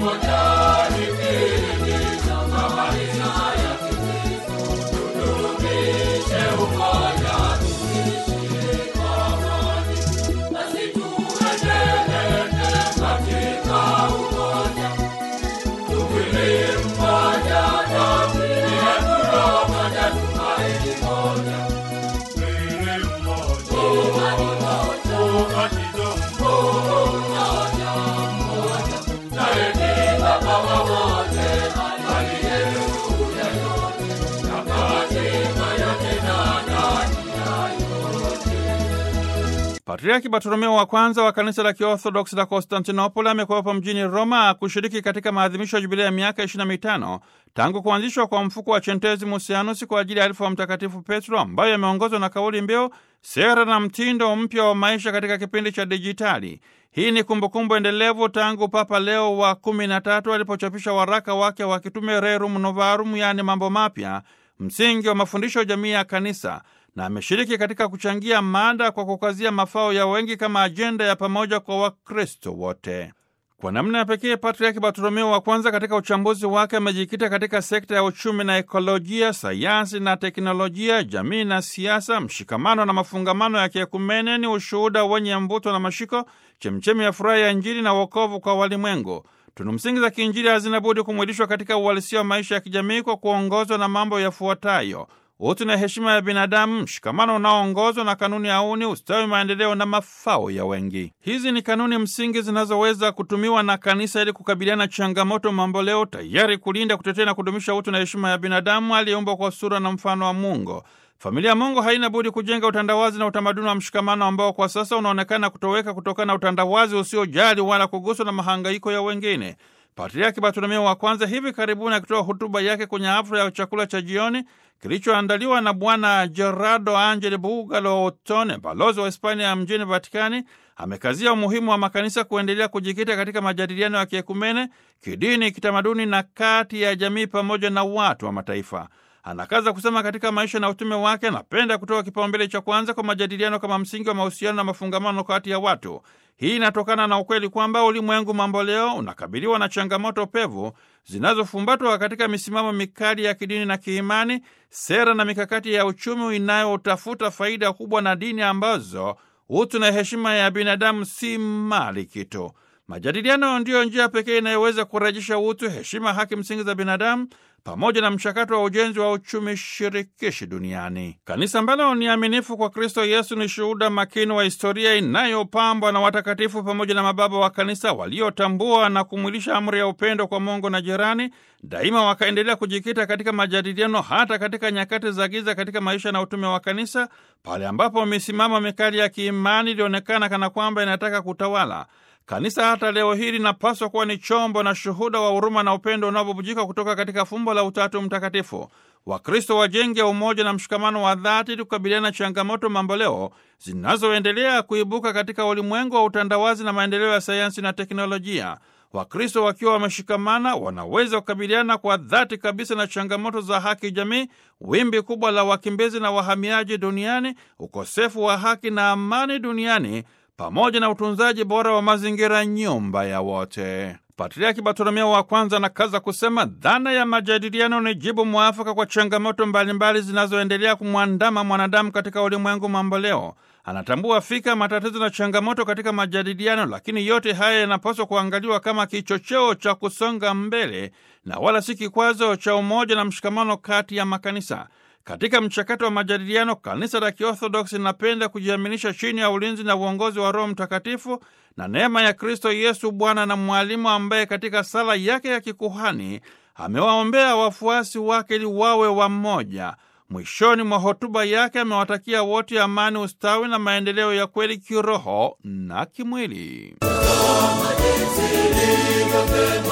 Patriaki Bartolomeo wa kwanza wa kanisa la Kiorthodoksi la Konstantinopoli amekuwepo mjini Roma kushiriki katika maadhimisho ya jubilei ya miaka 25 tangu kuanzishwa kwa mfuko wa Chentezi Musianus kwa ajili ya alifu wa Mtakatifu Petro, ambayo yameongozwa na kauli mbiu sera na mtindo mpya wa maisha katika kipindi cha dijitali. Hii ni kumbukumbu endelevu tangu Papa Leo wa kumi na tatu alipochapisha waraka wake wa kitume Rerum Novarum, yaani mambo mapya, msingi wa mafundisho ya jamii ya kanisa na ameshiriki katika kuchangia mada kwa kukazia mafao ya wengi kama ajenda ya pamoja kwa Wakristo wote. Kwa namna ya pekee, Patriaki Bartolomeo wa kwanza katika uchambuzi wake amejikita katika sekta ya uchumi na ekolojia, sayansi na teknolojia, jamii na siasa, mshikamano na mafungamano ya kiekumene ni ushuhuda wenye mvuto na mashiko, chemchemi ya furaha ya Injili na wokovu kwa walimwengu. Tunu msingi za kiinjili hazina budi kumwilishwa katika uhalisia wa maisha ya kijamii kwa kuongozwa na mambo yafuatayo: utu na heshima ya binadamu, mshikamano unaoongozwa na kanuni ya auni, ustawi, maendeleo na mafao ya wengi. Hizi ni kanuni msingi zinazoweza kutumiwa na kanisa ili kukabiliana na changamoto mamboleo, tayari kulinda, kutetea na kudumisha utu na heshima ya binadamu aliyeumbwa kwa sura na mfano wa Mungu. Familia ya Mungu haina budi kujenga utandawazi na utamaduni wa mshikamano ambao kwa sasa unaonekana kutoweka kutokana na utandawazi usiojali wala kuguswa na mahangaiko ya wengine. Patriaki Bartolomeo wa kwanza hivi karibuni akitoa hotuba yake kwenye hafla ya chakula cha jioni kilichoandaliwa na Bwana Gerardo Angel Bugalo Otone, balozi wa Hispania mjini Vatikani, amekazia umuhimu wa makanisa kuendelea kujikita katika majadiliano ya kiekumene, kidini, kitamaduni na kati ya jamii pamoja na watu wa mataifa. Anakaza kusema katika maisha na utume wake anapenda kutoa kipaumbele cha kwanza kwa majadiliano kama msingi wa mahusiano na mafungamano kati ya watu. Hii inatokana na ukweli kwamba ulimwengu mambo leo unakabiliwa na changamoto pevu zinazofumbatwa katika misimamo mikali ya kidini na kiimani, sera na mikakati ya uchumi inayotafuta faida kubwa, na dini ambazo utu na heshima ya binadamu si mali kitu. Majadiliano ndiyo njia pekee inayoweza kurejesha utu, heshima, haki msingi za binadamu pamoja na mchakato wa ujenzi wa uchumi shirikishi duniani. Kanisa ambalo ni aminifu kwa Kristo Yesu ni shuhuda makini wa historia inayopambwa na watakatifu pamoja na mababa wa kanisa waliotambua na kumwilisha amri ya upendo kwa Mungu na jirani. Daima wakaendelea kujikita katika majadiliano hata katika nyakati za giza katika maisha na utume wa kanisa, pale ambapo misimamo mikali ya kiimani ilionekana kana kwamba inataka kutawala. Kanisa hata leo hii linapaswa kuwa ni chombo na shuhuda wa huruma na upendo unaobubujika kutoka katika fumbo la Utatu Mtakatifu. Wakristo wajenge umoja na mshikamano wa dhati ili kukabiliana na changamoto mamboleo zinazoendelea kuibuka katika ulimwengu wa utandawazi na maendeleo ya sayansi na teknolojia. Wakristo wakiwa wameshikamana, wanaweza kukabiliana kwa dhati kabisa na changamoto za haki jamii, wimbi kubwa la wakimbizi na wahamiaji duniani, ukosefu wa haki na amani duniani pamoja na utunzaji bora wa mazingira, nyumba ya wote. Patriaki Bartolomeo wa kwanza anakaza kusema dhana ya majadiliano ni jibu mwafaka kwa changamoto mbalimbali zinazoendelea kumwandama mwanadamu katika ulimwengu mamboleo. Anatambua fika matatizo na changamoto katika majadiliano, lakini yote haya yanapaswa kuangaliwa kama kichocheo cha kusonga mbele na wala si kikwazo cha umoja na mshikamano kati ya makanisa. Katika mchakato wa majadiliano, kanisa la Kiorthodoksi linapenda kujiaminisha chini ya ulinzi na uongozi wa Roho Mtakatifu na neema ya Kristo Yesu, Bwana na Mwalimu, ambaye katika sala yake ya kikuhani amewaombea wafuasi wake ili wawe wamoja. Mwishoni mwa hotuba yake amewatakia wote amani, ustawi na maendeleo ya kweli kiroho na kimwili.